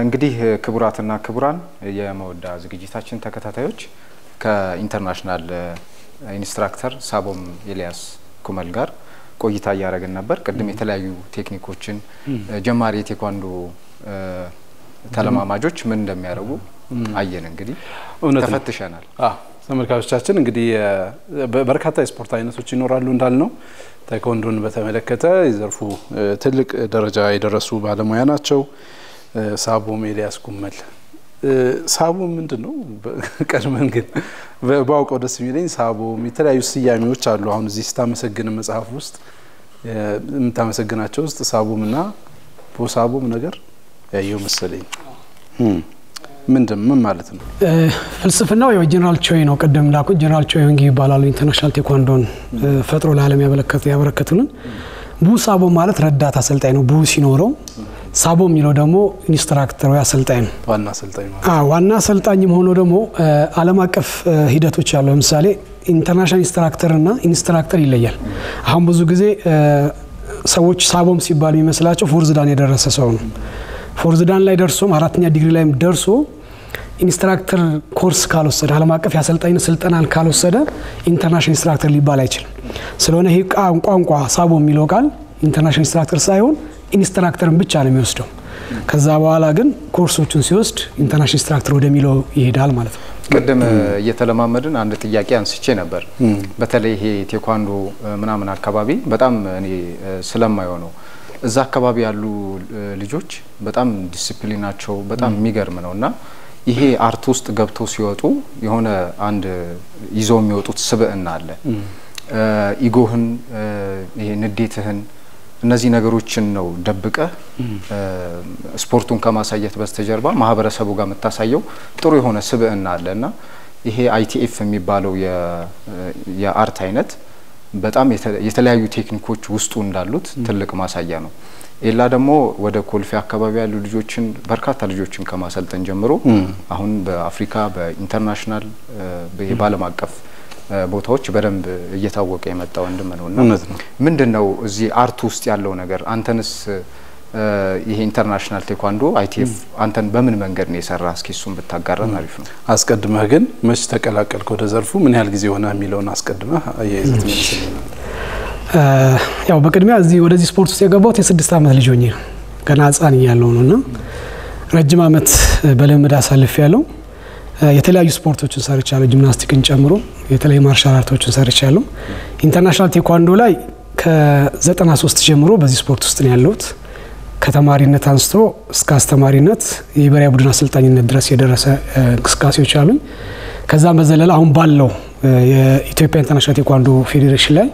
እንግዲህ ክቡራትና ክቡራን የመወዳ ዝግጅታችን ተከታታዮች ከኢንተርናሽናል ኢንስትራክተር ሳቦም ኤልያስ ኩመል ጋር ቆይታ እያደረግን ነበር። ቅድም የተለያዩ ቴክኒኮችን ጀማሪ የቴኳንዶ ተለማማጆች ምን እንደሚያደርጉ አየን። እንግዲህ ተፈትሸናል። ተመልካቾቻችን እንግዲህ በርካታ የስፖርት አይነቶች ይኖራሉ እንዳልነው ታይኮንዶን በተመለከተ የዘርፉ ትልቅ ደረጃ የደረሱ ባለሙያ ናቸው። ሳቦም ኤልያስ ኩመል ሳቦም ምንድን ነው? ቀድመን ግን ባውቀው ደስ የሚለኝ ሳቦም የተለያዩ ስያሜዎች አሉ። አሁን እዚህ ስታመሰግን መጽሐፍ ውስጥ የምታመሰግናቸው ውስጥ ሳቦም እና ቦሳቦም ነገር ያየው መሰለኝ። ምንድን ምን ማለት ነው? ፍልስፍናው ያው ጀነራል ቾይ ነው። ቅድም ላኩት ጀነራል ቾይ ወንጊ ይባላሉ። ኢንተርናሽናል ቴኳንዶን ፈጥሮ ለዓለም ያበረከቱልን። ቡ ሳቦ ማለት ረዳት አሰልጣኝ ነው። ቡ ሲኖረው ሳቦ የሚለው ደግሞ ኢንስትራክተር ወይ አሰልጣኝ ነው። ዋና አሰልጣኝ ማለት አዎ፣ ዋና አሰልጣኝም ሆኖ ደግሞ ዓለም አቀፍ ሂደቶች አሉ። ለምሳሌ ኢንተርናሽናል ኢንስትራክተር እና ኢንስትራክተር ይለያል። አሁን ብዙ ጊዜ ሰዎች ሳቦም ሲባል የሚመስላቸው ፎርዝዳን የደረሰ ሰው ነው። ፎርዝዳን ላይ ደርሶም አራተኛ ዲግሪ ላይ ደርሶ ኢንስትራክተር ኮርስ ካልወሰደ ዓለም አቀፍ የአሰልጣኝነት ስልጠናን ካልወሰደ ኢንተርናሽናል ኢንስትራክተር ሊባል አይችልም። ስለሆነ ይህ ቋንቋ ሳቦ የሚለው ቃል ኢንተርናሽናል ኢንስትራክተር ሳይሆን ኢንስትራክተርን ብቻ ነው የሚወስደው። ከዛ በኋላ ግን ኮርሶቹን ሲወስድ ኢንተርናሽናል ኢንስትራክተር ወደሚለው ይሄዳል ማለት ነው። ቅድም እየተለማመድን አንድ ጥያቄ አንስቼ ነበር። በተለይ ይሄ ቴኳንዶ ምናምን አካባቢ በጣም እኔ ስለማየው ነው እዛ አካባቢ ያሉ ልጆች በጣም ዲስፕሊናቸው በጣም የሚገርም ነው እና ይሄ አርት ውስጥ ገብተው ሲወጡ የሆነ አንድ ይዘው የሚወጡት ስብዕና አለ። ኢጎህን፣ ይሄ ንዴትህን፣ እነዚህ ነገሮችን ነው ደብቀህ ስፖርቱን ከማሳየት በስተጀርባ ማህበረሰቡ ጋር የምታሳየው ጥሩ የሆነ ስብዕና አለ እና ይሄ አይቲኤፍ የሚባለው የአርት አይነት በጣም የተለያዩ ቴክኒኮች ውስጡ እንዳሉት ትልቅ ማሳያ ነው። ኤላ ደግሞ ወደ ኮልፌ አካባቢ ያሉ ልጆችን በርካታ ልጆችን ከማሰልጠን ጀምሮ አሁን በአፍሪካ በኢንተርናሽናል በዓለም አቀፍ ቦታዎች በደንብ እየታወቀ የመጣ ወንድም ነው እና ምንድን ነው እዚህ አርት ውስጥ ያለው ነገር? አንተንስ ይሄ ኢንተርናሽናል ቴኳንዶ አይቲኤፍ አንተን በምን መንገድ ነው የሰራ? እስኪ እሱን ብታጋራን አሪፍ ነው። አስቀድመህ ግን መች ተቀላቀልክ ወደ ዘርፉ? ምን ያህል ጊዜ ሆነ የሚለውን አስቀድመህ አያይዘህ ትመልስልናል። ያው በቅድሚያ እዚህ ወደዚህ ስፖርት ውስጥ የገባሁት የስድስት ዓመት ልጅ ሆኜ ገና ሕፃን እያለሁ ነው እና ረጅም ዓመት በልምድ አሳልፍ ያለው የተለያዩ ስፖርቶችን ሰርቻለሁ፣ ጂምናስቲክን ጨምሮ የተለያዩ ማርሻል አርቶችን ሰርቻለሁ። ኢንተርናሽናል ቴኳንዶ ላይ ከ93 ጀምሮ በዚህ ስፖርት ውስጥ ነው ያለሁት። ከተማሪነት አንስቶ እስከ አስተማሪነት የብሔራዊ ቡድን አሰልጣኝነት ድረስ የደረሰ እንቅስቃሴዎች አሉኝ። ከዛም በዘለለ አሁን ባለው የኢትዮጵያ ኢንተርናሽናል ቴኳንዶ ፌዴሬሽን ላይ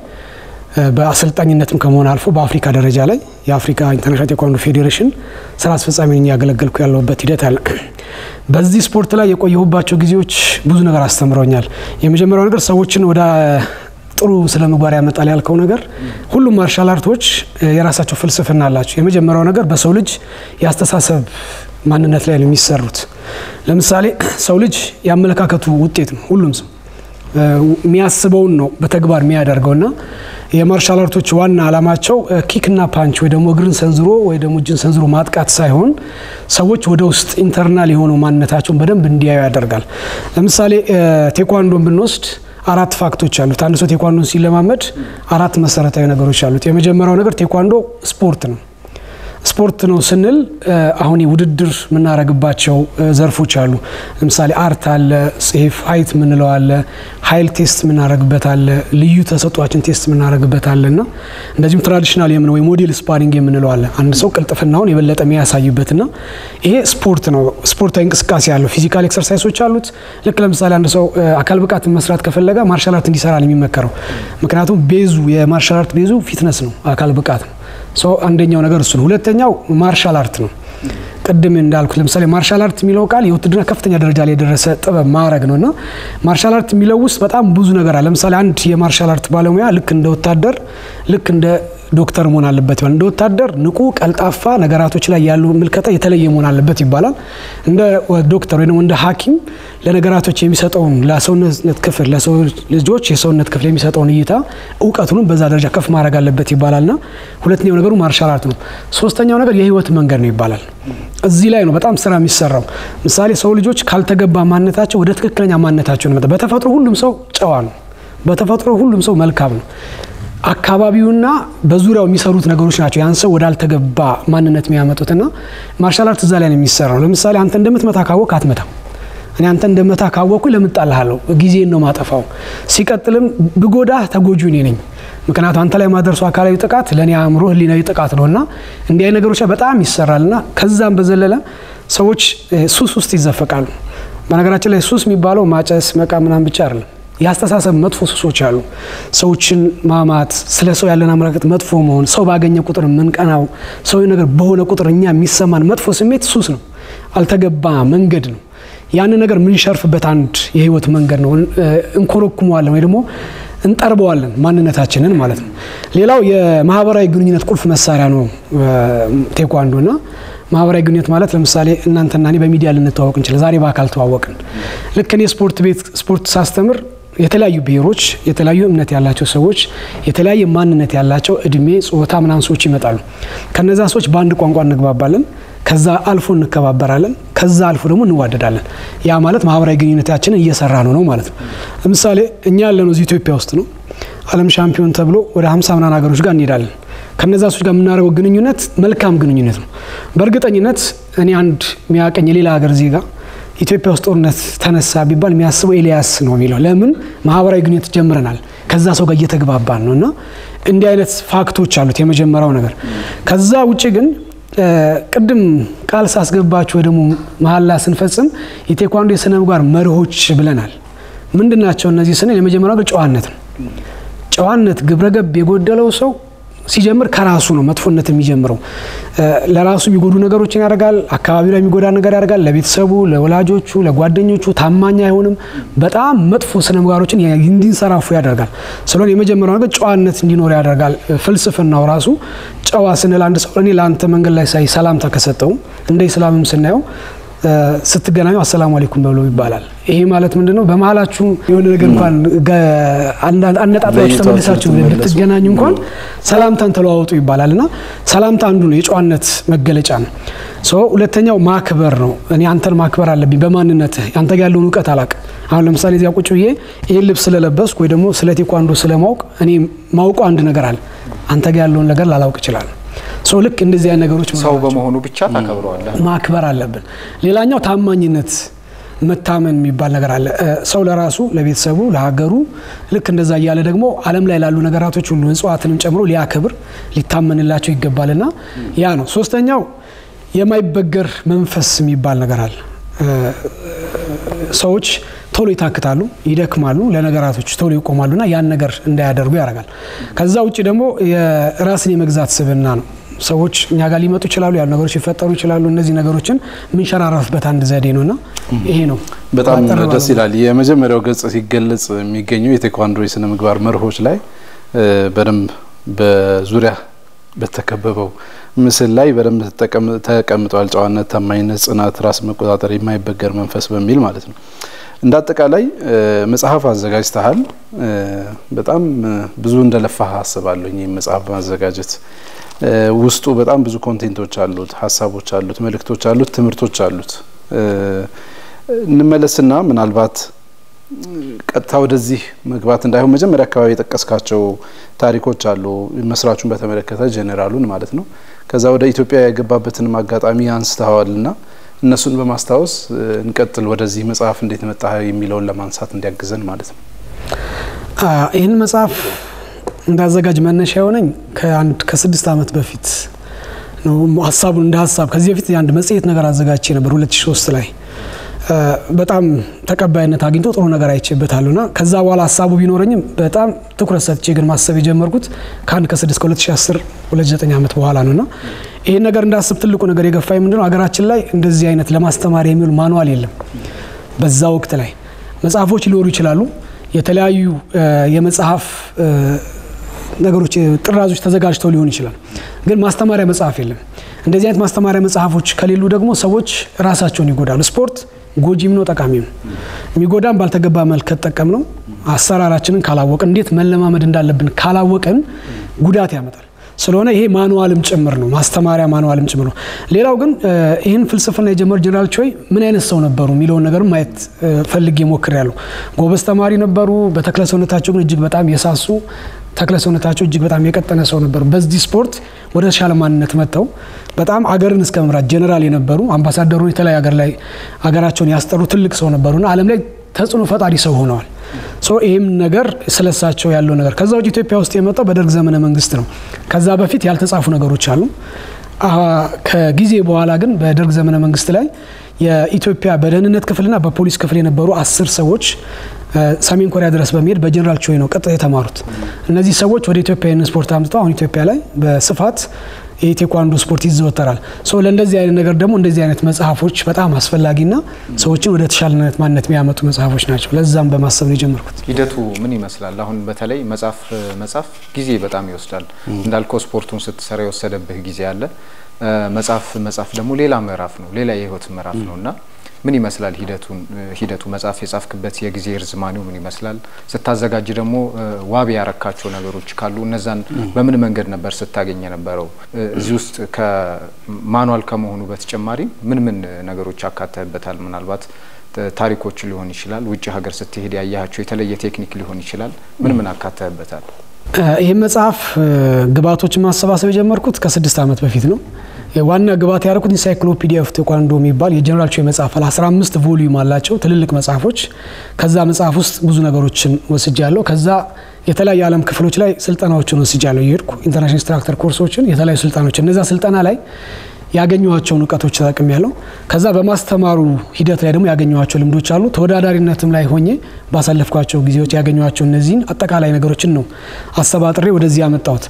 በአሰልጣኝነትም ከመሆን አልፎ በአፍሪካ ደረጃ ላይ የአፍሪካ ኢንተርናሽናል ቴኳንዶ ፌዴሬሽን ስራ አስፈጻሚ ነኝ ያገለገልኩ ያለሁበት ሂደት አለ። በዚህ ስፖርት ላይ የቆየሁባቸው ጊዜዎች ብዙ ነገር አስተምረውኛል። የመጀመሪያው ነገር ሰዎችን ወደ ጥሩ ስለ ምግባር ያመጣል ያልከው ነገር ሁሉም ማርሻል አርቶች የራሳቸው ፍልስፍና አላቸው። የመጀመሪያው ነገር በሰው ልጅ የአስተሳሰብ ማንነት ላይ ነው የሚሰሩት። ለምሳሌ ሰው ልጅ የአመለካከቱ ውጤት ነው። ሁሉም ሰው የሚያስበውን ነው በተግባር የሚያደርገው እና የማርሻል አርቶች ዋና ዓላማቸው ኪክና ፓንች ወይ ደግሞ እግርን ሰንዝሮ ወይ ደግሞ እጅን ሰንዝሮ ማጥቃት ሳይሆን ሰዎች ወደ ውስጥ ኢንተርናል የሆነው ማንነታቸውን በደንብ እንዲያዩ ያደርጋል። ለምሳሌ ቴኳንዶን ብንወስድ አራት ፋክቶች አሉት። አንድ ሰው ቴኳንዶን ሲለማመድ አራት መሰረታዊ ነገሮች አሉት። የመጀመሪያው ነገር ቴኳንዶ ስፖርት ነው። ስፖርት ነው ስንል አሁን ውድድር የምናደርግባቸው ዘርፎች አሉ። ለምሳሌ አርት አለ፣ ሴፍ ሀይት የምንለው አለ፣ ሀይል ቴስት የምናደርግበት አለ፣ ልዩ ተሰጧችን ቴስት የምናደርግበት አለ እና እንደዚሁም ትራዲሽናል የምን ወይ ሞዴል ስፓሪንግ የምንለው አለ። አንድ ሰው ቅልጥፍናውን የበለጠ የሚያሳይበት እና ይሄ ስፖርት ነው። ስፖርታዊ እንቅስቃሴ አለው። ፊዚካል ኤክሰርሳይሶች አሉት። ልክ ለምሳሌ አንድ ሰው አካል ብቃት መስራት ከፈለገ ማርሻል አርት እንዲሰራ ነው የሚመከረው። ምክንያቱም ቤዙ የማርሻል አርት ቤዙ ፊትነስ ነው፣ አካል ብቃት ነው። አንደኛው ነገር እሱ ነው። ሁለተኛው ማርሻል አርት ነው። ቅድም እንዳልኩት ለምሳሌ ማርሻል አርት የሚለው ቃል የውትድርና ከፍተኛ ደረጃ ላይ የደረሰ ጥበብ ማዕረግ ነው እና ማርሻል አርት የሚለው ውስጥ በጣም ብዙ ነገር አለ። ለምሳሌ አንድ የማርሻል አርት ባለሙያ ልክ እንደ ወታደር ልክ እንደ ዶክተር መሆን አለበት ይባላል። እንደ ወታደር ንቁ፣ ቀልጣፋ፣ ነገራቶች ላይ ያሉ ምልከታ የተለየ መሆን አለበት ይባላል። እንደ ዶክተር ወይ ደግሞ እንደ ሐኪም ለነገራቶች የሚሰጠውን ለሰውነት ክፍል ለሰው ልጆች የሰውነት ክፍል የሚሰጠውን እይታ እውቀቱንም በዛ ደረጃ ከፍ ማድረግ አለበት ይባላልና ሁለተኛው ነገሩ ማርሻል አርት ነው። ሶስተኛው ነገር የህይወት መንገድ ነው ይባላል። እዚህ ላይ ነው በጣም ስራ የሚሰራው። ምሳሌ ሰው ልጆች ካልተገባ ማንነታቸው ወደ ትክክለኛ ማንነታቸው ነው። በተፈጥሮ ሁሉም ሰው ጨዋ ነው። በተፈጥሮ ሁሉም ሰው መልካም ነው። አካባቢውና በዙሪያው የሚሰሩት ነገሮች ናቸው ያን ሰው ወዳልተገባ ማንነት የሚያመጡትና ማርሻል አርት እዛ ላይ ነው የሚሰራው። ለምሳሌ አንተ እንደምትመታ ካወቅ አትመታም። እኔ አንተ እንደመታ ካወቅኩ ለምን እጣልሃለሁ? ጊዜን ነው ማጠፋው። ሲቀጥልም ብጎዳህ ተጎጁ እኔ ነኝ። ምክንያቱም አንተ ላይ ማደርሱ አካላዊ ጥቃት ለእኔ አእምሮ ህሊናዊ ጥቃት ነው እና እንዲህ አይነት ነገሮች በጣም ይሰራል እና ከዛም በዘለለ ሰዎች ሱስ ውስጥ ይዘፈቃሉ። በነገራችን ላይ ሱስ የሚባለው ማጨስ፣ መቃ ምናምን ብቻ አይደለም። የአስተሳሰብ መጥፎ ሱሶች አሉ። ሰዎችን ማማት፣ ስለ ሰው ያለን አመለካከት መጥፎ መሆን፣ ሰው ባገኘ ቁጥር የምንቀናው፣ ሰው ነገር በሆነ ቁጥር እኛ የሚሰማን መጥፎ ስሜት ሱስ ነው። አልተገባ መንገድ ነው። ያንን ነገር የምንሸርፍበት አንድ የህይወት መንገድ ነው። እንኮረኩመዋለን ወይ ደግሞ እንጠርበዋለን ማንነታችንን ማለት ነው። ሌላው የማህበራዊ ግንኙነት ቁልፍ መሳሪያ ነው ቴኳንዶ እና ማህበራዊ ግንኙነት ማለት ለምሳሌ እናንተና እኔ በሚዲያ ልንተዋወቅ እንችላለን። ዛሬ በአካል ተዋወቅን። ልክ እኔ ስፖርት ቤት ስፖርት ሳስተምር የተለያዩ ብሔሮች፣ የተለያዩ እምነት ያላቸው ሰዎች፣ የተለያየ ማንነት ያላቸው እድሜ፣ ጾታ ምናምን ሰዎች ይመጣሉ። ከነዛ ሰዎች በአንድ ቋንቋ እንግባባለን። ከዛ አልፎ እንከባበራለን። ከዛ አልፎ ደግሞ እንዋደዳለን። ያ ማለት ማህበራዊ ግንኙነታችንን እየሰራ ነው ነው ማለት ነው። ለምሳሌ እኛ ያለነው እዚህ ኢትዮጵያ ውስጥ ነው። ዓለም ሻምፒዮን ተብሎ ወደ ሀምሳ ምናምን ሀገሮች ጋር እንሄዳለን። ከነዛ ሰዎች ጋር የምናደርገው ግንኙነት መልካም ግንኙነት ነው። በእርግጠኝነት እኔ አንድ የሚያቀኝ የሌላ ሀገር ዜጋ ኢትዮጵያ ውስጥ ጦርነት ተነሳ ቢባል የሚያስበው ኤልያስ ነው የሚለው። ለምን ማህበራዊ ግንኙነት ጀምረናል። ከዛ ሰው ጋር እየተግባባን ነው እና እንዲህ አይነት ፋክቶች አሉት የመጀመሪያው ነገር። ከዛ ውጭ ግን ቅድም ቃል ሳስገባችሁ ወይ ደግሞ መሀላ ስንፈጽም የቴኳንዶ የስነ ምግባር መርሆች ብለናል። ምንድን ናቸው እነዚህ ስንል የመጀመሪያው ግን ጨዋነት ነው። ጨዋነት ግብረገብ የጎደለው ሰው ሲጀምር ከራሱ ነው መጥፎነት የሚጀምረው። ለራሱ የሚጎዱ ነገሮችን ያደርጋል። አካባቢ ላይ የሚጎዳ ነገር ያደርጋል። ለቤተሰቡ፣ ለወላጆቹ፣ ለጓደኞቹ ታማኝ አይሆንም። በጣም መጥፎ ስነ ምግባሮችን እንዲንሰራፉ ያደርጋል። ስለሆነ የመጀመሪያው ነገር ጨዋነት እንዲኖር ያደርጋል። ፍልስፍናው ራሱ ጨዋ ስንል አንድ ሰው እኔ ለአንተ መንገድ ላይ ሳይ ሰላምታ ከሰጠው እንደ ኢስላምም ስናየው ስትገናኙ አሰላሙ አለይኩም በብሎ ይባላል። ይሄ ማለት ምንድን ነው? በመሀላችሁ የሆነ ነገር እንኳን አነጣጥራችሁ ተመልሳችሁ ልትገናኙ እንኳን ሰላምታን ተለዋወጡ ይባላል እና ሰላምታ አንዱ ነው፣ የጨዋነት መገለጫ ነው። ሁለተኛው ማክበር ነው። እኔ አንተን ማክበር አለብኝ በማንነትህ አንተ ጋር ያለውን እውቀት አላውቅም። አሁን ለምሳሌ እዚያ ቁጭ ብዬ ይህን ልብስ ስለለበስኩ ወይ ደግሞ ስለ ቴኳንዶ ስለማውቅ እኔ ማውቀው አንድ ነገር አለ፣ አንተ ጋር ያለውን ነገር ላላውቅ እችላለሁ። ሰው ልክ እንደዚህ አይነት ነገሮች ሰው በመሆኑ ብቻ ታከብረዋለህ። ማክበር አለብን። ሌላኛው ታማኝነት መታመን የሚባል ነገር አለ። ሰው ለራሱ ለቤተሰቡ፣ ለሀገሩ ልክ እንደዛ እያለ ደግሞ ዓለም ላይ ላሉ ነገራቶች ሁሉ እጽዋትንም ጨምሮ ሊያክብር ሊታመንላቸው ይገባልና ያ ነው። ሶስተኛው የማይበገር መንፈስ የሚባል ነገር አለ። ሰዎች ቶሎ ይታክታሉ፣ ይደክማሉ፣ ለነገራቶች ቶሎ ይቆማሉና ያን ነገር እንዳያደርጉ ያደርጋል። ከዛ ውጭ ደግሞ የራስን የመግዛት ስብዕና ነው። ሰዎች እኛ ጋር ሊመጡ ይችላሉ፣ ያሉ ነገሮች ሊፈጠሩ ይችላሉ። እነዚህ ነገሮችን የምንሸራረፍበት አንድ ዘዴ ነውና ይሄ ነው። በጣም ደስ ይላል። የመጀመሪያው ገጽ ሲገለጽ የሚገኘው የቴኳንዶ የስነ ምግባር መርሆች ላይ በደንብ በዙሪያ በተከበበው ምስል ላይ በደንብ ተቀምጠዋል። ጨዋነት፣ ታማኝነት፣ ጽናት፣ ራስ መቆጣጠር፣ የማይበገር መንፈስ በሚል ማለት ነው። እንደ አጠቃላይ መጽሐፍ አዘጋጅተሃል። በጣም ብዙ እንደለፋህ አስባለሁ። ይህ መጽሐፍ በማዘጋጀት ውስጡ በጣም ብዙ ኮንቴንቶች አሉት፣ ሀሳቦች አሉት፣ መልእክቶች አሉት፣ ትምህርቶች አሉት። እንመለስና ምናልባት ቀጥታ ወደዚህ መግባት እንዳይሆን መጀመሪያ አካባቢ የጠቀስካቸው ታሪኮች አሉ፣ መስራቹን በተመለከተ ጄኔራሉን ማለት ነው። ከዛ ወደ ኢትዮጵያ የገባበትንም አጋጣሚ አንስተዋልና እነሱን በማስታወስ እንቀጥል። ወደዚህ መጽሐፍ እንዴት መጣ የሚለውን ለማንሳት እንዲያግዘን ማለት ነው። ይህን መጽሐፍ እንዳዘጋጅ መነሻ የሆነኝ ከአንድ ከስድስት ዓመት በፊት ነው። ሀሳቡን እንደ ሀሳብ ከዚህ በፊት አንድ መጽሔት ነገር አዘጋጅቼ ነበር 2003 ላይ በጣም ተቀባይነት አግኝቶ ጥሩ ነገር አይቼበታለሁ እና ከዛ በኋላ ሀሳቡ ቢኖረኝም በጣም ትኩረት ሰጥቼ ግን ማሰብ የጀመርኩት ከአንድ ከስድስት ከ2010 29 ዓመት በኋላ ነው እና ይህን ነገር እንዳስብ ትልቁ ነገር የገፋኝ ምንድነው ሀገራችን ላይ እንደዚህ አይነት ለማስተማር የሚውል ማንዋል የለም። በዛ ወቅት ላይ መጽሐፎች ሊኖሩ ይችላሉ። የተለያዩ የመጽሐፍ ነገሮች ጥራዞች ተዘጋጅተው ሊሆን ይችላል። ግን ማስተማሪያ መጽሐፍ የለም። እንደዚህ አይነት ማስተማሪያ መጽሐፎች ከሌሉ ደግሞ ሰዎች ራሳቸውን ይጎዳሉ። ስፖርት ጎጂም ነው ጠቃሚም ነው። የሚጎዳም ባልተገባ መልክ ከተጠቀም ነው አሰራራችንን ካላወቅን እንዴት መለማመድ እንዳለብን ካላወቅን ጉዳት ያመጣል። ስለሆነ ይሄ ማኑዋልም ጭምር ነው፣ ማስተማሪያ ማኑዋልም ጭምር ነው። ሌላው ግን ይህን ፍልስፍና የጀመሩ ጀነራል ቾይ ምን አይነት ሰው ነበሩ የሚለውን ነገር ማየት ፈልጌ ሞክሬያለሁ። ጎበዝ ተማሪ ነበሩ። በተክለ ሰውነታቸው ግን እጅግ በጣም የሳሱ ተክለ ሰውነታቸው እጅግ በጣም የቀጠነ ሰው ነበሩ። በዚህ ስፖርት ወደ ተሻለ ማንነት መጥተው በጣም አገርን እስከ መምራት ጀነራል የነበሩ አምባሳደሩን የተለያዩ ሀገር ላይ ሀገራቸውን ያስጠሩ ትልቅ ሰው ነበሩና ዓለም ላይ ተጽዕኖ ፈጣሪ ሰው ሆነዋል። ሶ ይህም ነገር ስለሳቸው ያለው ነገር ከዛ ውጭ ኢትዮጵያ ውስጥ የመጣው በደርግ ዘመነ መንግስት ነው። ከዛ በፊት ያልተጻፉ ነገሮች አሉ። ከጊዜ በኋላ ግን በደርግ ዘመነ መንግስት ላይ የኢትዮጵያ በደህንነት ክፍልና በፖሊስ ክፍል የነበሩ አስር ሰዎች ሰሜን ኮሪያ ድረስ በመሄድ በጀነራል ቾይ ነው ቀጥታ የተማሩት። እነዚህ ሰዎች ወደ ኢትዮጵያ ይህንን ስፖርት አምጥተው አሁን ኢትዮጵያ ላይ በስፋት የቴኳንዶ ስፖርት ይዘወተራል። ሶ ለእንደዚህ አይነት ነገር ደግሞ እንደዚህ አይነት መጽሐፎች በጣም አስፈላጊና ሰዎችን ወደ ተሻለነት ማንነት የሚያመጡ መጽሐፎች ናቸው። ለዛም በማሰብ ነው የጀመርኩት። ሂደቱ ምን ይመስላል? አሁን በተለይ መጽሐፍ መጽሐፍ ጊዜ በጣም ይወስዳል። እንዳልከው ስፖርቱን ስትሰራ የወሰደብህ ጊዜ አለ። መጽሐፍ መጽሐፍ ደግሞ ሌላ ምዕራፍ ነው፣ ሌላ የህይወት ምዕራፍ ነው እና ምን ይመስላል ሂደቱን ሂደቱ መጽሐፍ የጻፍክበት የጊዜ ርዝማኔው ምን ይመስላል? ስታዘጋጅ ደግሞ ዋቢ ያረካቸው ነገሮች ካሉ እነዛን በምን መንገድ ነበር ስታገኝ የነበረው? እዚህ ውስጥ ከማኗል ከመሆኑ በተጨማሪ ምን ምን ነገሮች አካተህበታል? ምናልባት ታሪኮች ሊሆን ይችላል፣ ውጭ ሀገር ስትሄድ ያያቸው የተለየ ቴክኒክ ሊሆን ይችላል። ምን ምን አካተህበታል? ይህ መጽሐፍ ግብዓቶችን ማሰባሰብ የጀመርኩት ከስድስት ዓመት በፊት ነው። ዋና ግብዓት ያደረኩት ኢንሳይክሎፒዲያ ኦፍ ቴኳንዶ የሚባል የጀነራል ቾይ መጽሐፍ አለ። 15 ቮሊዩም አላቸው ትልልቅ መጽሐፎች። ከዛ መጽሐፍ ውስጥ ብዙ ነገሮችን ወስጃለሁ። ከዛ የተለያዩ የዓለም ክፍሎች ላይ ስልጠናዎችን ወስጃለሁ። የሄድኩ ኢንተርናሽናል ኢንስትራክተር ኮርሶችን፣ የተለያዩ ስልጠናዎች እነዛ ስልጠና ላይ ያገኘኋቸውን እውቀቶች ተጠቅም ያለው ከዛ በማስተማሩ ሂደት ላይ ደግሞ ያገኘኋቸው ልምዶች አሉ። ተወዳዳሪነትም ላይ ሆኜ ባሳለፍኳቸው ጊዜዎች ያገኘኋቸው እነዚህን አጠቃላይ ነገሮችን ነው አሰባጥሬ ወደዚህ ያመጣሁት።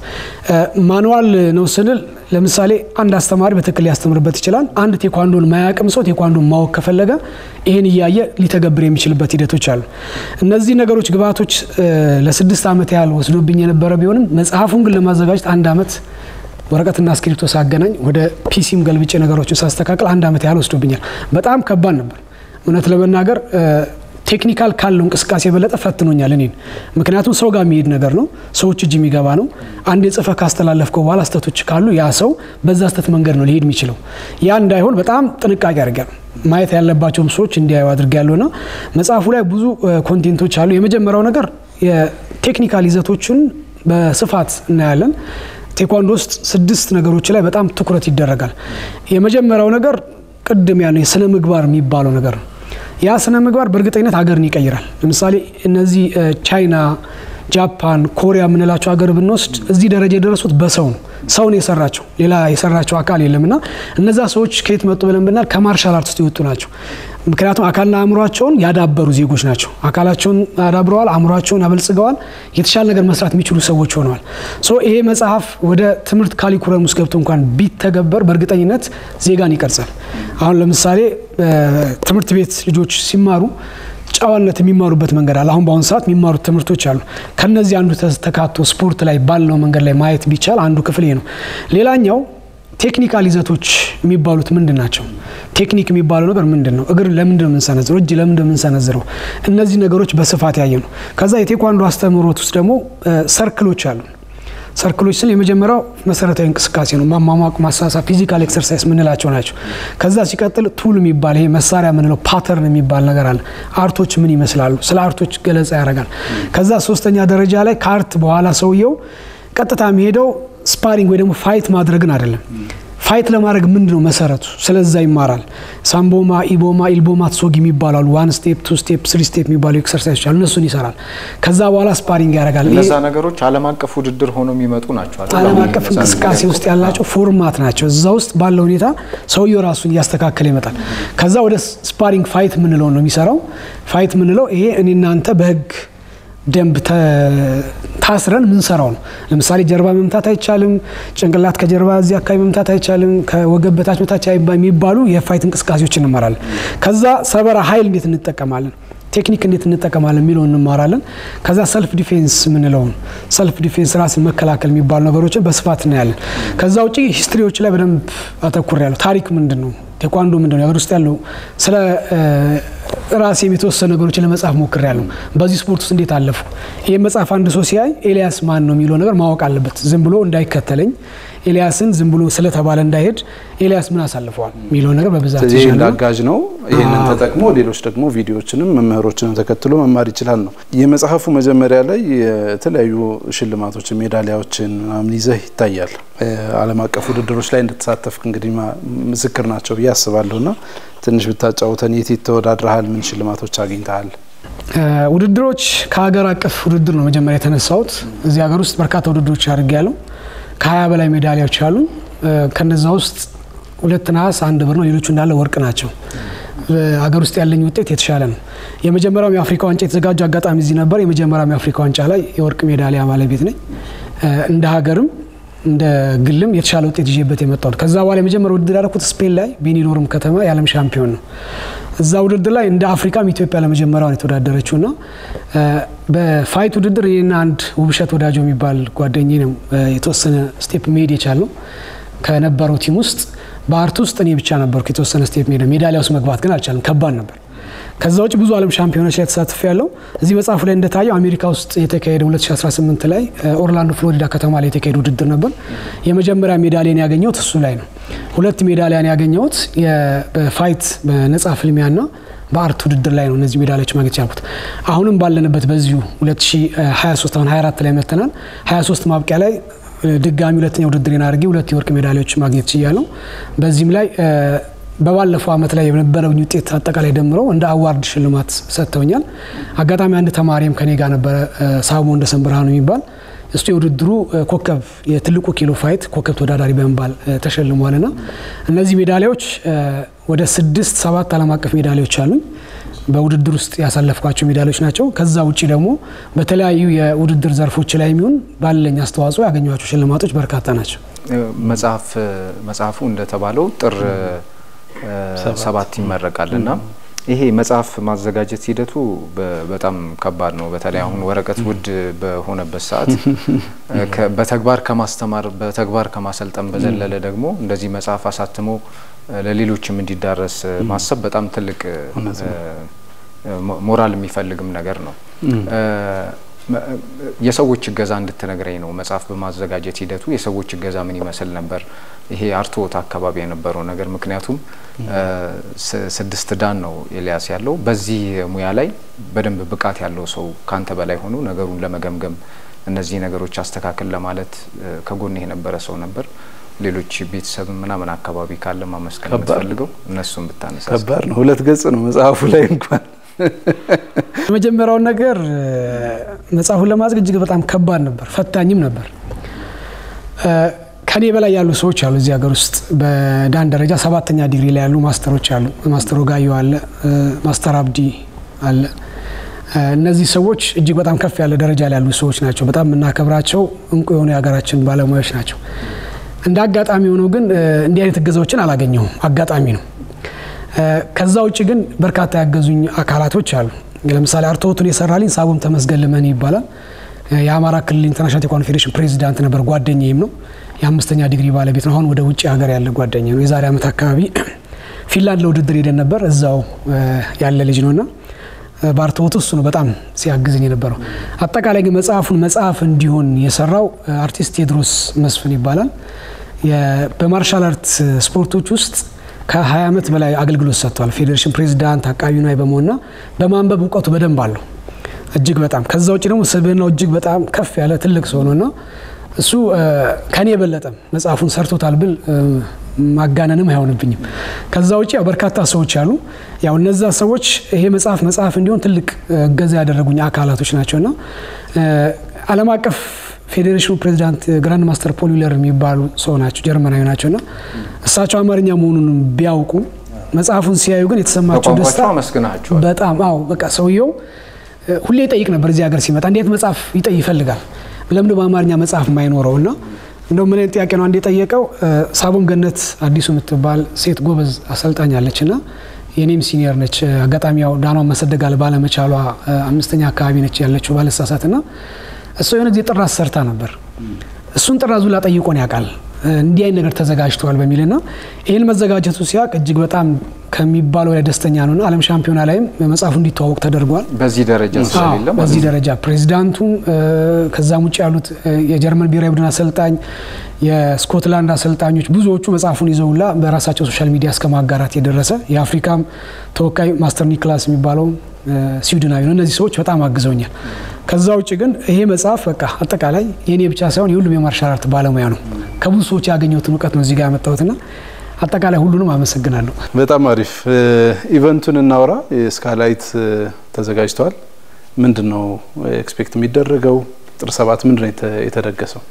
ማንዋል ነው ስንል ለምሳሌ አንድ አስተማሪ በትክክል ሊያስተምርበት ይችላል። አንድ ቴኳንዶን ማያቅም ሰው ቴኳንዶን ማወቅ ከፈለገ ይህን እያየ ሊተገብር የሚችልበት ሂደቶች አሉ። እነዚህ ነገሮች ግብዓቶች ለስድስት ዓመት ያህል ወስዶብኝ የነበረ ቢሆንም መጽሐፉን ግን ለማዘጋጀት አንድ ዓመት ወረቀትና እስክሪፕቶ ሳገናኝ ወደ ፒሲም ገልብጬ ነገሮችን ሳስተካከል አንድ ዓመት ያህል ወስዶብኛል። በጣም ከባድ ነበር እውነት ለመናገር ቴክኒካል ካለው እንቅስቃሴ የበለጠ ፈትኖኛል እኔን። ምክንያቱም ሰው ጋር የሚሄድ ነገር ነው፣ ሰዎች እጅ የሚገባ ነው። አንድ የጽፈ ካስተላለፍከው በኋላ ስተቶች ካሉ ያ ሰው በዛ ስተት መንገድ ነው ሊሄድ የሚችለው። ያ እንዳይሆን በጣም ጥንቃቄ አድርጊያለሁ። ማየት ያለባቸውም ሰዎች እንዲያዩ አድርጊያለሁ እና መጽሐፉ ላይ ብዙ ኮንቴንቶች አሉ። የመጀመሪያው ነገር የቴክኒካል ይዘቶችን በስፋት እናያለን። ቴኳንዶ ውስጥ ስድስት ነገሮች ላይ በጣም ትኩረት ይደረጋል። የመጀመሪያው ነገር ቅድም ያለው የስነ ምግባር የሚባለው ነገር ነው። ያ ስነ ምግባር በእርግጠኝነት ሀገርን ይቀይራል። ለምሳሌ እነዚህ ቻይና፣ ጃፓን፣ ኮሪያ የምንላቸው ሀገር ብንወስድ እዚህ ደረጃ የደረሱት በሰው ነው። ሰውን የሰራቸው ሌላ የሰራቸው አካል የለም እና እነዛ ሰዎች ከየት መጡ ብለን ብናል ከማርሻል አርት ውስጥ የወጡ ናቸው። ምክንያቱም አካልና አእምሯቸውን ያዳበሩ ዜጎች ናቸው። አካላቸውን አዳብረዋል፣ አእምሯቸውን አበልጽገዋል፣ የተሻለ ነገር መስራት የሚችሉ ሰዎች ሆነዋል። ሶ ይሄ መጽሐፍ ወደ ትምህርት ካሊኩለም ውስጥ ገብቶ እንኳን ቢተገበር በእርግጠኝነት ዜጋን ይቀርጻል። አሁን ለምሳሌ ትምህርት ቤት ልጆች ሲማሩ ጨዋነት የሚማሩበት መንገድ አለ። አሁን በአሁኑ ሰዓት የሚማሩት ትምህርቶች አሉ። ከነዚህ አንዱ ተካቶ ስፖርት ላይ ባለው መንገድ ላይ ማየት ቢቻል አንዱ ክፍል ነው። ሌላኛው ቴክኒካል ይዘቶች የሚባሉት ምንድን ናቸው? ቴክኒክ የሚባለው ነገር ምንድን ነው? እግር ለምንድን ነው የምንሰነዝረው? እጅ ለምንድን ነው የምንሰነዝረው? እነዚህ ነገሮች በስፋት ያየ ነው። ከዛ የቴኳንዶ አስተምህሮት ውስጥ ደግሞ ሰርክሎች አሉ። ሰርክሎች ስል የመጀመሪያው መሰረታዊ እንቅስቃሴ ነው። ማሟሟቅ፣ ማሳሳብ፣ ፊዚካል ኤክሰርሳይዝ ምንላቸው ናቸው። ከዛ ሲቀጥል ቱል የሚባል ይሄ መሳሪያ ምንለው ፓተርን የሚባል ነገር አለ። አርቶች ምን ይመስላሉ? ስለ አርቶች ገለጻ ያደርጋል። ከዛ ሶስተኛ ደረጃ ላይ ከአርት በኋላ ሰውየው ቀጥታ የሚሄደው ስፓሪንግ ወይ ደግሞ ፋይት ማድረግን አይደለም። ፋይት ለማድረግ ምንድን ነው መሰረቱ? ስለዛ ይማራል። ሳምቦማ፣ ኢቦማ፣ ኢልቦማ፣ ትሶጊ የሚባሉ ዋን ስቴፕ፣ ቱ ስቴፕ፣ ስሪ ስቴፕ የሚባሉ ኤክሰርሳይዞች አሉ። እነሱን ይሰራል። ከዛ በኋላ ስፓሪንግ ያደርጋል። እነዛ ነገሮች ዓለም አቀፍ ውድድር ሆነው የሚመጡ ናቸው። ዓለም አቀፍ እንቅስቃሴ ውስጥ ያላቸው ፎርማት ናቸው። እዛ ውስጥ ባለው ሁኔታ ሰውየው ራሱን እያስተካከለ ይመጣል። ከዛ ወደ ስፓሪንግ ፋይት ምንለው ነው የሚሰራው። ፋይት ምንለው ይሄ እኔ እናንተ በህግ ደንብ ታስረን ምንሰራው ነው። ለምሳሌ ጀርባ መምታት አይቻልም፣ ጭንቅላት ከጀርባ እዚህ አካባቢ መምታት አይቻልም፣ ከወገብ በታች መታች የሚባሉ የፋይት እንቅስቃሴዎች እንማራለን። ከዛ ሰበራ ኃይል እንዴት እንጠቀማለን፣ ቴክኒክ እንዴት እንጠቀማለን የሚለውን እንማራለን። ከዛ ሰልፍ ዲፌንስ የምንለውን ሰልፍ ዲፌንስ ራስን መከላከል የሚባሉ ነገሮችን በስፋት እናያለን። ከዛ ውጭ ሂስትሪዎች ላይ በደንብ አተኩር ያለው ታሪክ ምንድን ነው ቴኳንዶ ምንድን ነው? ሀገር ውስጥ ያለው ስለ ራሴም የተወሰኑ ነገሮችን ለመጻፍ ሞክሬያለሁ። በዚህ ስፖርት ውስጥ እንዴት አለፉ። ይህ መጽሐፍ አንድ ሰው ሲያይ ኤልያስ ማን ነው የሚለው ነገር ማወቅ አለበት። ዝም ብሎ እንዳይከተለኝ ኤልያስን ዝም ብሎ ስለተባለ እንዳይሄድ ኤልያስ ምን አሳልፈዋል የሚለው ነገር በብዛት ስለዚህ ይህ ይዣለሁ። አጋዥ ነው። ይህንን ተጠቅሞ ሌሎች ደግሞ ቪዲዮዎችንም መምህሮችንም ተከትሎ መማር ይችላል ነው። የመጽሐፉ መጀመሪያ ላይ የተለያዩ ሽልማቶችን ሜዳሊያዎችን ምናምን ይዘህ ይታያል። ዓለም አቀፍ ውድድሮች ላይ እንደተሳተፍክ እንግዲህ ማ- ምስክር ናቸው ብዬ አስባለሁ እና ትንሽ ብታጫውተን የት የት ተወዳድረሃል? ምን ሽልማቶች አግኝተሃል? እ፣ ውድድሮች ከሀገር አቀፍ ውድድር ነው መጀመሪያ የተነሳሁት። እዚህ ሀገር ውስጥ በርካታ ውድድሮች አድርጌያለሁ። ከሀያ በላይ ሜዳሊያዎች አሉ። ከነዛ ውስጥ ሁለት ነሐስ፣ አንድ ብር ነው። ሌሎቹ እንዳለ ወርቅ ናቸው። ሀገር ውስጥ ያለኝ ውጤት የተሻለ ነው። የመጀመሪያው የአፍሪካ ዋንጫ የተዘጋጀ አጋጣሚ እዚህ ነበር። የመጀመሪያው የአፍሪካ ዋንጫ ላይ የወርቅ ሜዳሊያ ባለቤት ነኝ። እ፣ እንደ ሀገርም እንደ ግልም የተሻለ ውጤት ይዤበት የመጣሁት። ከዛ በኋላ የመጀመሪያ ውድድር ያደረኩት ስፔን ላይ ቤኒዶርም ከተማ የዓለም ሻምፒዮን ነው። እዛ ውድድር ላይ እንደ አፍሪካም ኢትዮጵያ ለመጀመሪያው ነው የተወዳደረችው እና እ፣ በፋይት ውድድር ይህና አንድ ውብሸት ወዳጆ የሚባል ጓደኜ ነው እ፣ የተወሰነ ስቴፕ መሄድ የቻልነው ከነበረው ቲም ውስጥ በአርት ውስጥ እኔ ብቻ ነበርኩ የተወሰነ ስቴፕ ሜዳ ሜዳሊያ ውስጥ መግባት ግን አልቻለም። ከባድ ነበር። ከዛ ውጭ ብዙ ዓለም ሻምፒዮኖች ላይ ተሳትፌ ያለው እዚህ መጽሐፉ ላይ እንደታየው አሜሪካ ውስጥ የተካሄደ 2018 ላይ እ፣ ኦርላንዶ ፍሎሪዳ ከተማ ላይ የተካሄደ ውድድር ነበር። የመጀመሪያ ሜዳሊያን ያገኘሁት እሱ ላይ ነው። ሁለት ሜዳሊያን ያገኘሁት የ- በፋይት በነጻ ፍልሚያና በአርት ውድድር ላይ ነው እነዚህ ሜዳሊያዎች ማግኘት ቻልኩት። አሁንም ባለንበት በዚሁ 2023 አሁን 24 ላይ መጥተናል። 23 ማብቂያ ላይ እ፣ ድጋሚ ሁለተኛ ውድድር አድርጌ ሁለት የወርቅ ሜዳሊያዎች ማግኘት ችያለሁ። በዚህም ላይ እ፣ በባለፈው ዓመት ላይ የነበረውኝ ውጤት አጠቃላይ ደምረው እንደ አዋርድ ሽልማት ሰጥተውኛል። አጋጣሚ አንድ ተማሪም ከኔ ጋር ነበረ እ፣ ሳሞ እንደሰን ብርሃኑ የሚባል እሱ የውድድሩ እ፣ ኮከብ የትልቁ ኪሎ ፋይት ኮከብ ተወዳዳሪ በመባል እ፣ ተሸልሟል። ና እነዚህ ሜዳሊያዎች እ፣ ወደ ስድስት ሰባት ዓለም አቀፍ ሜዳሊያዎች አሉኝ በውድድር ውስጥ ያሳለፍኳቸው ሜዳሊያዎች ናቸው። ከዛ ውጭ ደግሞ በተለያዩ የውድድር ዘርፎች ላይ የሚሆን ባለኝ አስተዋጽኦ ያገኟቸው ሽልማቶች በርካታ ናቸው። እ፣ መጽሐፍ መጽሐፉ እንደተባለው ጥር እ፣ ሰባት ይመረቃል እና ይሄ መጽሐፍ ማዘጋጀት ሂደቱ በ- በጣም ከባድ ነው። በተለይ አሁን ወረቀት ውድ በሆነበት ሰዓት እ፣ ከ- በተግባር ከማስተማር በተግባር ከማሰልጠን በዘለለ ደግሞ እንደዚህ መጽሐፍ አሳትሞ እ፣ ለሌሎችም እንዲዳረስ እ፣ ማሰብ በጣም ትልቅ እ፣ እውነት ነው። እ፣ ሞ- ሞራል የሚፈልግም ነገር ነው። እ፣ መ- የሰዎች እገዛ እንድትነግረኝ ነው። መጽሐፍ በማዘጋጀት ሂደቱ የሰዎች እገዛ ምን ይመስል ነበር? ይሄ አርትዖት አካባቢ የነበረው ነገር ምክንያቱም እ፣ ስ- ስድስት ዳን ነው ኤልያስ ያለው። በዚህ ሙያ ላይ በደንብ ብቃት ያለው ሰው ካንተ በላይ ሆኖ ነገሩን ለመገምገም እነዚህ ነገሮች አስተካክል ለማለት እ፣ ከጎን የነበረ ሰው ነበር። ሌሎች ቤተሰብ ምናምን አካባቢ ካለ ማመስገን ከባድ ነው። የምትፈልገው እነሱን ብታነሳ ከባድ ነው። ሁለት ገጽ ነው መጽሐፉ ላይ እንኳን የመጀመሪያውን ነገር እ፣ መጽሐፉን ለማድረግ እጅግ በጣም ከባድ ነበር፣ ፈታኝም ነበር። እ፣ ከኔ በላይ ያሉ ሰዎች አሉ እዚህ ሀገር ውስጥ በዳን ደረጃ ሰባተኛ ዲግሪ ላይ ያሉ ማስተሮች አሉ። ማስተር ወጋዮ አለ፣ እ፣ ማስተር አብዲ አለ። እ፣ እነዚህ ሰዎች እጅግ በጣም ከፍ ያለ ደረጃ ላይ ያሉ ሰዎች ናቸው። በጣም የምናከብራቸው እንቁ የሆኑ የሀገራችን ባለሙያዎች ናቸው። እንደ አጋጣሚ ሆኖ ግን እ፣ እንዲህ አይነት እገዛዎችን አላገኘሁም። አጋጣሚ ነው። እ፣ ከዛ ውጭ ግን በርካታ ያገዙኝ አካላቶች አሉ። ለምሳሌ አርትዖቱን የሰራልኝ ሳቦም ተመስገን ልመን ይባላል። እ፣ የአማራ ክልል ኢንተርናሽናል ቴኳንዶ ፌዴሬሽን ፕሬዚዳንት ነበር። ጓደኛዬም ነው። የአምስተኛ ዲግሪ ባለቤት ነው። አሁን ወደ ውጭ ሀገር ያለ ጓደኛ ነው። የዛሬ ዓመት አካባቢ ፊንላንድ ለውድድር ሄደን ነበር። እዛው እ፣ ያለ ልጅ ነውና እ፣ በአርትዖቱ እሱ ነው በጣም ሲያግዝኝ የነበረው። አጠቃላይ ግን መጽሐፉን መጽሐፍ እንዲሆን የሰራው እ፣ አርቲስት ቴድሮስ መስፍን ይባላል። የ- በማርሻል አርት ስፖርቶች ውስጥ ከ20 ዓመት በላይ አገልግሎት ሰጥቷል። ፌዴሬሽን ፕሬዚዳንት፣ አቃቢ ንዋይ በመሆንና በማንበብ እውቀቱ በደንብ አለው እጅግ በጣም ከዛ ውጭ ደግሞ ስብዕናው እጅግ በጣም ከፍ ያለ ትልቅ ሰው ነውና እሱ እ፣ ከኔ የበለጠም መጽሐፉን ሰርቶታል ብል እ፣ ማጋነንም አይሆንብኝም። ከዛ ውጭ ያው በርካታ ሰዎች አሉ። ያው እነዛ ሰዎች ይሄ መጽሐፍ መጽሐፍ እንዲሆን ትልቅ እ፣ እገዛ ያደረጉኝ አካላቶች ናቸውና እ፣ ዓለም አቀፍ ፌዴሬሽኑ ፕሬዚዳንት ግራንድ ማስተር ፖል ዊለር የሚባሉ ሰው ናቸው፣ ጀርመናዊ ናቸውና እሳቸው አማርኛ መሆኑን ቢያውቁ መጽሐፉን ሲያዩ ግን የተሰማቸው ደስታ በቋንቋቸው አመስግናቸዋል። በጣም አዎ፣ በቃ ሰውየው እ፣ ሁሌ ይጠይቅ ነበር። እዚህ ሀገር ሲመጣ እንዴት መጽሐፍ ይጠይ ይፈልጋል። ለምንድን በአማርኛ መጽሐፍ የማይኖረው እና እንደው ምን አይነት ጥያቄ ነው አንድ የጠየቀው እ፣ ሳቦም ገነት አዲሱ የምትባል ሴት ጎበዝ አሰልጣኝ አለች እና የኔም ሲኒየር ነች። እ፣ አጋጣሚ ያው ዳኗን መሰደጋል ባለመቻሏ እ፣ አምስተኛ አካባቢ ነች ያለችው ባለሳሳት እና እሷ የሆነ ጊዜ ጥራዝ ሰርታ ነበር። እሱን ጥራዙ ላ ጠይቆን ያውቃል። እንዲህ አይነት ነገር ተዘጋጅተዋል በሚልና ይህን መዘጋጀቱ ሲያቅ እጅግ በጣም ከሚባለው ላይ ደስተኛ ነውና ዓለም ሻምፒዮና ላይም መጽሐፉ እንዲተዋወቅ ተደርጓል። በዚህ ደረጃ ስለሌለ ማለት በዚህ ነው። ደረጃ ፕሬዚዳንቱም ከዛም ውጭ ያሉት የጀርመን ብሔራዊ ቡድን አሰልጣኝ፣ የስኮትላንድ አሰልጣኞች ብዙዎቹ መጽሐፉን ይዘውላ በራሳቸው ሶሻል ሚዲያ እስከ ማጋራት የደረሰ የአፍሪካም ተወካይ ማስተር ኒክላስ የሚባለው ስዊድናዊ ነው። እነዚህ ሰዎች በጣም አግዘውኛል። ከዛ ውጭ ግን ይሄ መጽሐፍ በቃ አጠቃላይ የእኔ ብቻ ሳይሆን የሁሉም የማርሻል አርት ባለሙያ ነው። ከብዙ ሰዎች ያገኘሁትን እውቀት ነው እዚህ ጋር ያመጣሁትና አጠቃላይ ሁሉንም አመሰግናለሁ። በጣም አሪፍ ኢቨንቱን እናውራ። ስካላይት ተዘጋጅተዋል። ምንድን ነው ኤክስፔክት የሚደረገው? ጥር ሰባት ምንድን ነው የተደገሰው?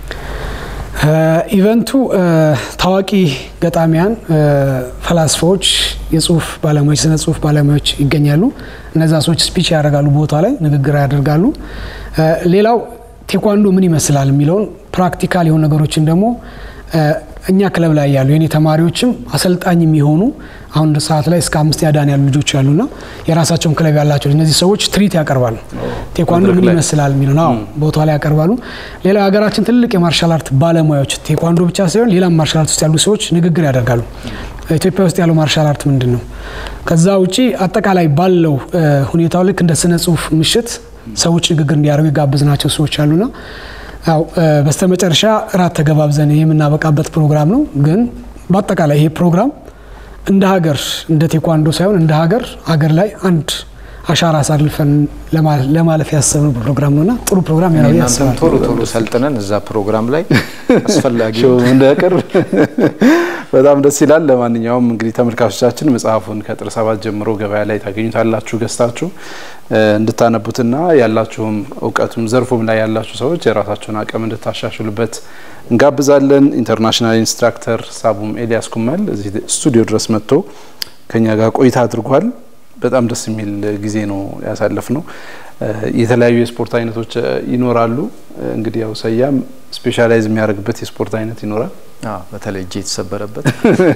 ኢቨንቱ ታዋቂ ገጣሚያን፣ ፈላስፋዎች፣ የጽሁፍ ባለሙያዎች፣ ስነ ጽሁፍ ባለሙያዎች ይገኛሉ። እነዛ ሰዎች ስፒች ያደርጋሉ፣ ቦታ ላይ ንግግር ያደርጋሉ። ሌላው ቴኳንዶ ምን ይመስላል የሚለውን ፕራክቲካል የሆኑ ነገሮችን ደግሞ እኛ ክለብ ላይ ያሉ የኔ ተማሪዎችም አሰልጣኝ የሚሆኑ አሁን ሰዓት ላይ እስከ አምስተኛ ዳን ያሉ ልጆች ያሉና የራሳቸውን ክለብ ያላቸው እነዚህ ሰዎች ትርኢት ያቀርባሉ። ቴኳንዶ ምን ይመስላል የሚለው ነው ቦታ ላይ ያቀርባሉ። ሌላ ሀገራችን ትልቅ የማርሻል አርት ባለሙያዎች ቴኳንዶ ብቻ ሳይሆን ሌላም ማርሻል አርት ውስጥ ያሉ ሰዎች ንግግር ያደርጋሉ። ኢትዮጵያ ውስጥ ያለው ማርሻል አርት ምንድን ነው? ከዛ ውጪ አጠቃላይ ባለው ሁኔታው ልክ እንደ ስነ ጽሁፍ ምሽት ሰዎች ንግግር እንዲያደርጉ የጋበዝናቸው ሰዎች አሉና ያው በስተመጨረሻ እራት ተገባብዘን የምናበቃበት ፕሮግራም ነው። ግን በአጠቃላይ ይሄ ፕሮግራም እንደ ሀገር እንደ ቴኳንዶ ሳይሆን እንደ ሀገር ሀገር ላይ አንድ አሻራ አሳልፈን ለማለፍ ያሰብነው ፕሮግራም ነውና ጥሩ ፕሮግራም ያው እናንተም ያስባል። ቶሎ ቶሎ ሰልጥነን እዛ ፕሮግራም ላይ አስፈላጊ ሾው እንዳያቀርብ በጣም ደስ ይላል። ለማንኛውም እንግዲህ ተመልካቾቻችን መጽሐፉን ከጥር ሰባት ጀምሮ ገበያ ላይ ታገኙታላችሁ ገዝታችሁ እንድታነቡትና ያላችሁም እውቀቱም ዘርፉም ላይ ያላችሁ ሰዎች የራሳችሁን አቅም እንድታሻሽሉበት እንጋብዛለን። ኢንተርናሽናል ኢንስትራክተር ሳቡም ኤልያስ ኩመል እዚህ ስቱዲዮ ድረስ መጥቶ ከኛ ጋር ቆይታ አድርጓል። በጣም ደስ የሚል ጊዜ ነው ያሳለፍ ነው። የተለያዩ የስፖርት አይነቶች ይኖራሉ። እንግዲህ ያው ሰያም ስፔሻላይዝ የሚያደርግበት የስፖርት አይነት ይኖራል። አዎ፣ በተለይ እጄ የተሰበረበት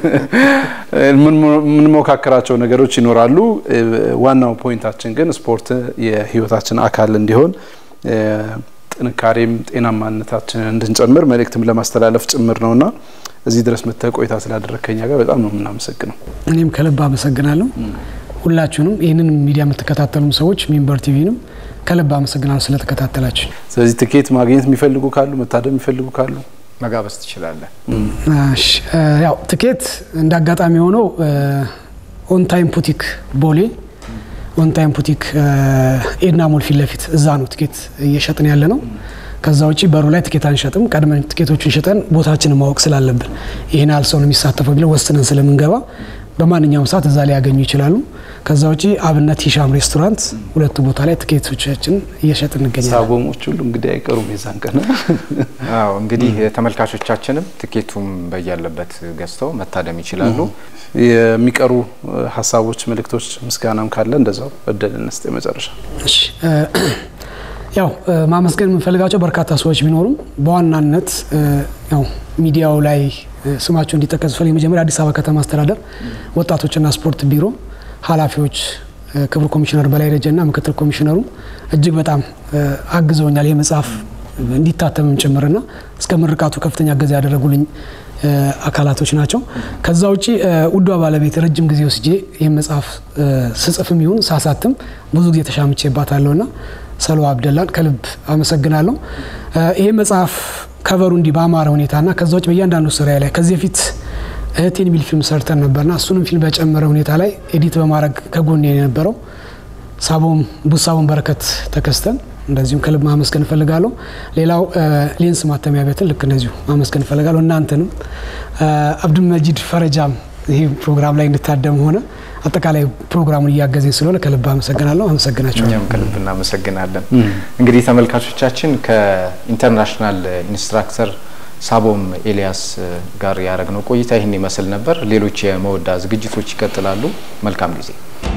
የምንሞካከራቸው ነገሮች ይኖራሉ። ዋናው ፖይንታችን ግን ስፖርት የህይወታችን አካል እንዲሆን ጥንካሬም ጤናማነታችንን እንድንጨምር መልእክትም ለማስተላለፍ ጭምር ነውና እዚህ ድረስ መጥተህ ቆይታ ስላደረግ ከኛ ጋር በጣም ነው የምናመሰግነው። እኔም ከልብ አመሰግናለሁ። ሁላችሁንም ይህንን ሚዲያ የምትከታተሉም ሰዎች ሚንበር ቲቪንም ከልብ አመሰግናለሁ ስለተከታተላችሁ። ስለዚህ ትኬት ማግኘት የሚፈልጉ ካሉ መታደም የሚፈልጉ ካሉ መጋበዝ ትችላለህ። እሺ፣ ያው ትኬት እንደ አጋጣሚ የሆነው ኦን ታይም ፑቲክ ቦሌ ኦን ታይም ፑቲክ ኤድና ሞል ፊት ለፊት እዛ ነው ትኬት እየሸጥን ያለ ነው። ከዛ ውጪ በሩ ላይ ትኬት አንሸጥም። ቀድመን ትኬቶችን ሸጠን ቦታችንን ማወቅ ስላለብን ይህን ያህል ሰው ነው የሚሳተፈው ብለን ወስነን ስለምንገባ በማንኛውም ሰዓት እዛ ላይ ያገኙ ይችላሉ። ከዛ ውጪ አብነት ሂሻም ሬስቶራንት ሁለቱ ቦታ ላይ ትኬቶቻችን እየሸጥን እንገኛለን። ሳቦሞች ሁሉ እንግዲህ አይቀሩም የዛን ቀን አዎ እንግዲህ ተመልካቾቻችንም ትኬቱም በያለበት ገዝተው መታደም ይችላሉ። የሚቀሩ ሀሳቦች፣ መልእክቶች፣ ምስጋናም ካለ እንደዛው እድል እንስጥ። የመጨረሻ እሺ፣ ያው ማመስገን የምንፈልጋቸው በርካታ ሰዎች ቢኖሩም በዋናነት ያው ሚዲያው ላይ ስማቸው እንዲጠቀስ ፈልግ የመጀመሪያ አዲስ አበባ ከተማ አስተዳደር ወጣቶችና ስፖርት ቢሮ ኃላፊዎች ክቡር ኮሚሽነር በላይ ደጀና ምክትል ኮሚሽነሩ እጅግ በጣም አግዘውኛል። ይህ መጽሐፍ እንዲታተምም ጭምርና እስከ ምርቃቱ ከፍተኛ እገዛ ያደረጉልኝ አካላቶች ናቸው። ከዛ ውጪ ውዷ ባለቤት ረጅም ጊዜ ወስጄ ይህን መጽሐፍ ስጽፍም ይሁን ሳሳትም ብዙ ጊዜ ተሻምቼባታለሁና ሰሎ አብደላን ከልብ አመሰግናለሁ። ይህ መጽሐፍ ከቨሩ እንዲህ በአማረ ሁኔታና ከዛ ውጭ በእያንዳንዱ ስራ ላይ ከዚህ በፊት እህቴን የሚል ፊልም ሰርተን ነበርና እሱንም ፊልም በጨመረ ሁኔታ ላይ ኤዲት በማድረግ ከጎን የነበረው ሳቦም ቡሳቦን በረከት ተከስተን እንደዚሁም ከልብ ማመስገን እፈልጋለሁ። ሌላው ሌንስ ማተሚያ ቤትን ልክ እንደዚሁ ማመስገን እፈልጋለሁ። እናንተንም አብዱልመጂድ ፈረጃም ይህ ፕሮግራም ላይ እንድታደም ሆነ አጠቃላይ ፕሮግራሙን እያገዘኝ ስለሆነ ከልብ አመሰግናለሁ። አመሰግናቸዋለሁ። እኛም ከልብ እናመሰግናለን። እንግዲህ ተመልካቾቻችን ከኢንተርናሽናል ኢንስትራክተር ሳቦም ኤልያስ ጋር ያደረግነው ቆይታ ይህን ይመስል ነበር። ሌሎች የመወዳ ዝግጅቶች ይቀጥላሉ። መልካም ጊዜ